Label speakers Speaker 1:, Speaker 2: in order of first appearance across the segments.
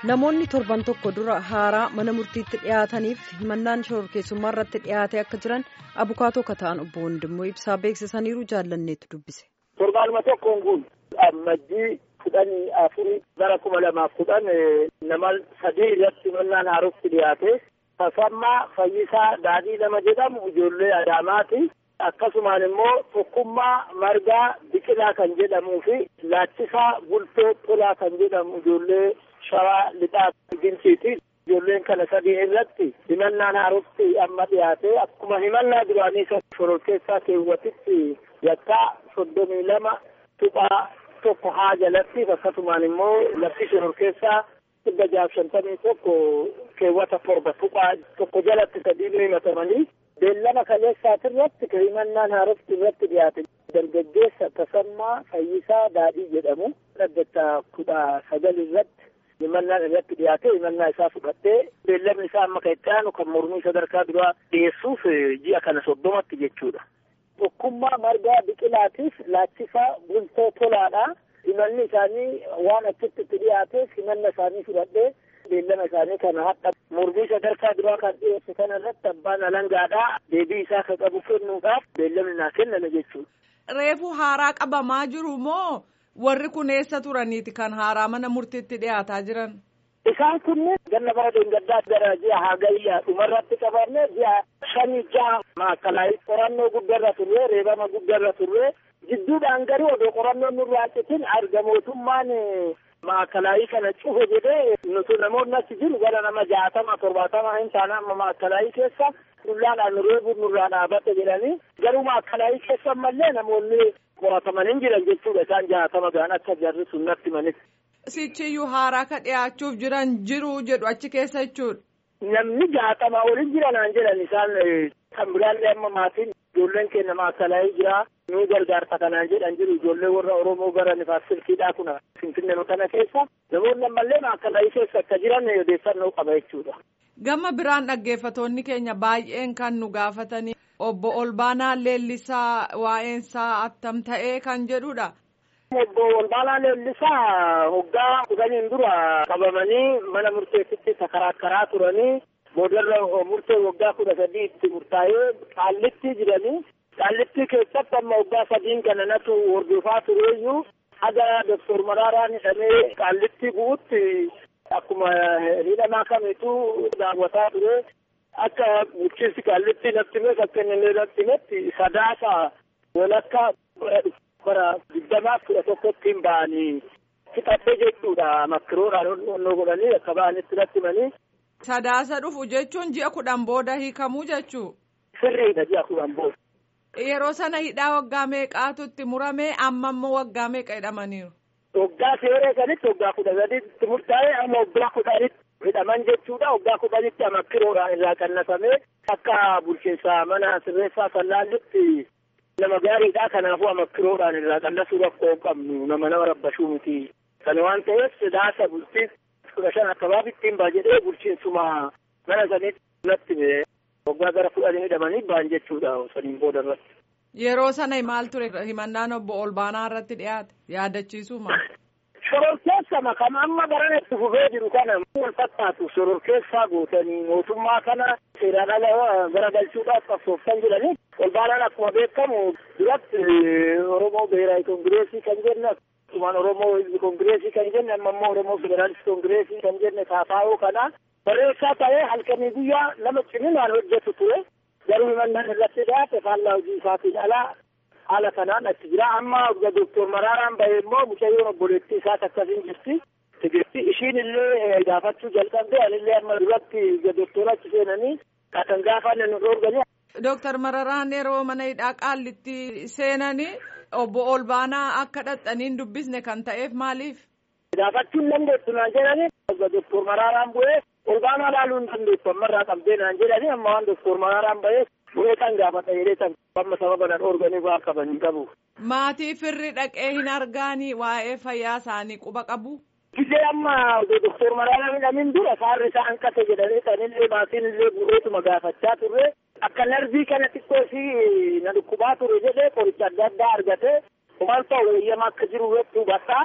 Speaker 1: namoonni torban tokko dura haaraa mana murtiitti dhiyaataniif himannaan shororkeessummaa irratti dhiyaatee akka jiran abukaatoo kataan obbo Wandimmoo ibsaa beeksisaniiru jaallanneetu dubbise.
Speaker 2: Torbaanuma tokkoon kun ammajjii kudhanii afurii bara kuma lamaaf kudhan nama sadii irratti himannaan haarofti dhiyaate Tasammaa Fayyisaa Daadhii nama jedhamu ijoollee Adaamaati. Akkasumaan immoo tokkummaa margaa biqilaa kan jedhamuu fi laachisaa bultoo tolaa kan jedhamu ijoollee shawaa lixaa Ginciiti. Ijoolleen kana sadii irratti himannaan haarofti amma dhiyaate akkuma himannaa duraanii shororkeessaa keewwatitti yakkaa soddomii lama tuqaa tokko haa jalatti akkasumaan immoo labsii shororkeessaa dhibba jaaf shantamii tokko keewwata torba tuqaa tokko jalatti sadii himatamanii beellama kaleessaati irratti himannaan haarofti irratti dhiyaate dargaggeessa tasammaa fayyisaa daadhii jedhamu dhaddacha kudha sagal irratti himannaan irratti dhiyaate himannaa isaa fudhattee beellamni isaa amma kan itti aanu kan mormii sadarkaa duraa dhiyeessuuf ji'a kana soddomatti jechuudha. Tokkummaa margaa biqilaatiif laachisaa bultoo tolaadha. Himanni isaanii waan achitti itti dhiyaateef himanna isaanii fudhadhee beellama isaanii kana hadha mormii sadarkaa duraa kan dhiyeesse kana irratti abbaan alangaadhaa deebii isaa kan qabu kennuudhaaf beellamni naa kenname jechuudha.
Speaker 3: Reefu haaraa qabamaa jiru moo warri kun eessa turaniiti kan haaraa mana murtiitti dhiyaataa jiran?
Speaker 2: Isaan kunneen ganna bara deengaddaa gara ji'a hagayyaa dhumarratti qabanne ji'a shanii jaha maakalaayii qorannoo guddarra turre reebama guddarra turre jidduudhaan garuu odoo qorannoon nurraa citin arga mootummaan maakalaayii kana cufe jedhee nuti namoonni achi jiru gara nama jaatama torbaatama hin taane amma maakalaayii keessa dullaadhaan reebuun nurraa dhaabate jedhanii garuu maakalaayii keessa ammallee namoonni qorataman hin jiran jechuudha isaan jaatama gaan akka jarri sun natti manitti.
Speaker 3: Sichiyyuu haaraa ka dhiyaachuuf jiran jiru jedhu achi keessa jechuudha.
Speaker 2: Namni jaatama olin jiranaan jedhan isaan kan biraallee amma maatiin ijoolleen keenya maakalaayii jira nuu gargaarta kanaan jedhan jiru ijoollee warra Oromoo gara nifaas silkiidhaa kuna finfinnee kana keessa namoonni ammallee maakalaayii keessa akka jiran odeeffannoo qaba jechuudha.
Speaker 3: Gama biraan dhaggeeffatoonni keenya baay'een kan nu gaafatanii obbo Olbaanaa Leellisaa waa'eensaa attam ta'ee kan jedhudha.
Speaker 2: Obbo Olbaanaa Leellisaa hoggaa kudhaniin dura qabamanii mana murteessitti sakaraakkaraa turanii boodarra murtee waggaa kudha sadii itti murtaa'ee qaallitti jiranii qaallitti keessatti amma waggaa sadiin kana natu hordofaa tureeyyuu haga doktor Maraaraan hidhamee qaallitti bu'utti akkuma hidhamaa kamitu daawwataa ture akka bulchiinsi qaallitti natti himes akka inni natti himetti sadaasa walakka bara digdamaaf kudha tokkotti hin ba'anii fixadhe jechuudha makkiroodhaan onnoo godhanii akka ba'anitti natti himanii.
Speaker 3: Sadaasa dhufu jechuun ji'a kudhan booda hiikamuu jechuu.
Speaker 2: Sirriidha ji'a kudhan booda.
Speaker 3: Yeroo sana hidhaa waggaa meeqaatu itti muramee amma immoo waggaa meeqa hidhamaniiru?
Speaker 2: Waggaa seeree sanitti waggaa kudha sadiitti murtaa'ee amma waggaa kudhanitti hidhaman jechuudha. Waggaa kudhanitti amakkiroodhaan irraa qannasamee akka bulchiinsa mana sirreessaa sallaallitti nama gaariidha. Kanaafuu amakkiroodhaan irraa qannasuu rakkoo qabnu nama nama rabbashuu miti. Kana waan ta'eef sidaasa bultii kudha shan akkabaabitti hin baa jedhee bulchiinsuma mana sanitti natti waggaa gara kudhanii hidhamanii ba'an jechuudha saniin booda irratti.
Speaker 3: Yeroo sana maal ture himannaan obbo Olbaanaa irratti dhiyaate yaadachiisuu maal?
Speaker 2: Shororkeessama kan amma baran itti fufee jiru kana wal fakkaatu shororkeessaa gootanii mootummaa kana seeraan ala garagalchuudhaaf qabsooftan jedhanii Olbaanaan akkuma beekamu duratti Oromoo Beeraayi Kongireesii kan jenne akkasumaan Oromoo Hizbi Kongireesii kan jenne amma immoo Oromoo Federaalist Kongireesii kan jenne kaafaa'uu kana barreessaa ta'ee halkanii guyyaa nama ciminaan hojjetu ture. garuu himannaan irratti dhiyaate faallaa hojii isaatiin alaa haala kanaan achi jira amma doktor Maraaraan bahee immoo mucayyoon obboleettii isaas akkasiin jirti tigirti ishiin illee gaafachuu jalqabde anillee amma duratti doktora achi seenanii kan gaafanne nu dhoorganii.
Speaker 3: Dooktar Mararaan yeroo mana hidhaa qaallitti seenanii obbo Olbaanaa akka dhaxxaniin dubbisne kan ta'eef maaliif?
Speaker 2: Gaafachuun dandeettu naan jedhanii doktor Maraaraan bu'ee Olbaanaa laaluu hin dandeessu ammarraa qabdee naan jedhanii amma waan doktor Maraaraan bahee bu'ee kan gaafata jedhee kan amma sababa nan dhoorganii waa qaban hin qabu.
Speaker 3: Maatii firri dhaqee hin argaanii waa'ee fayyaa isaanii quba qabu.
Speaker 2: Gisee amma doktor Maraaraan hidhamin dura saarri isaa hanqate jedhanii sanillee maatiin illee bu'eetuma gaafachaa turre akka narbii kana xiqqoo fi na dhukkubaa ture jedhee qoricha adda addaa argate maal ta'u eeyyama akka jiru irratti hubataa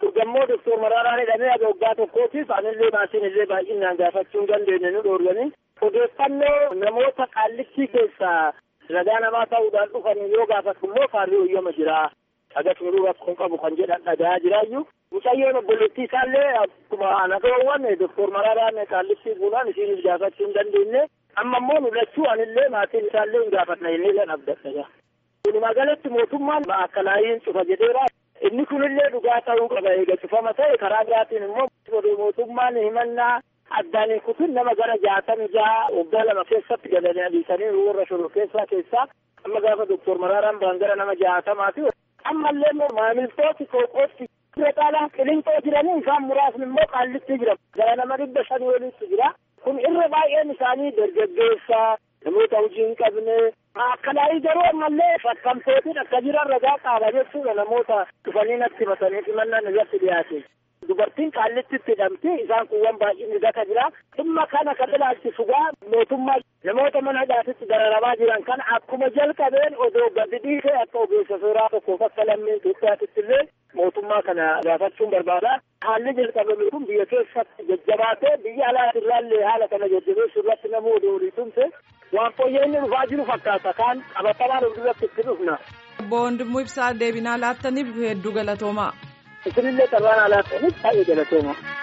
Speaker 2: Gammoo doktor Maraaraan hidhamee aga waggaa tokkootiif anillee maatiin illee baay'inaan gaafachuu hin dandeenye nu dhoorganii odeeffannoo namoota qaallittii keessaa ragaa namaa ta'uudhaan dhufan yoo gaafatu immoo faarrii hoyyama jira. Agas miruu rakkoon qabu kan jedhan dhagahaa jiraayyuu. Mucayyoon obboleettii isaallee akkuma anagaawwan doktor Maraaraan qaallittii buunaan isiinis gaafachuu hin dandeenye. Amma immoo mul'achuu anillee maatiin isaallee hin gaafatna illee kan abdadha. Walumaa galatti mootummaan akkanaayiin cufa jedheera. Inni kunillee dhugaa ta'uu qaba eega cufama ta'e karaa biraatiin immoo mootummaan himannaa addaan hin kutin nama gara jaatami jaha waggaa lama keessatti galanii adiisanii warra shoror keessaa keessaa amma gaafa doktor Maraaraan ba'an gara nama jaatamaati. Ammallee immoo maamiltooti qophootti irra caalaa qilinxoo jiranii isaan muraasni immoo qaallitti jira. Gara nama dhibba shanii olitti jira. Kun irra baay'een isaanii dargaggeessaa namoota hojii hin qabne akkanaayii garuu ammallee fakkamtootiin akka jiran ragaa qaaba jechuudha namoota dhufanii natti himatanii himannaan irratti dhiyaate. Dubartiin qaallittitti hidhamti isaan kuuwwan baay'inni gata jira. Dhimma kana kan ilaalchisu gaa mootummaa namoota mana hidhaatitti dararamaa jiran kana akkuma jalqabeen odoo gadi dhiisee akka ogeessa seeraa tokkoof akka lammii Itoophiyaatitti illee mootummaa kana gaafachuun barbaada. Haalli jalqabame kun biyya keessatti jajjabaatee biyya alaatirraallee haala kana jajjabeessuu irratti nama odoo olii tumse waan fooyya'inni dhufaa jiru fakkaata kaan qabatamaan of duratti itti dhufna.
Speaker 3: Obbo Wandimmoo Ibsaa deebinaa laattaniif hedduu galatoomaa.
Speaker 2: Isinillee carraan alaattaniif baay'ee galatooma.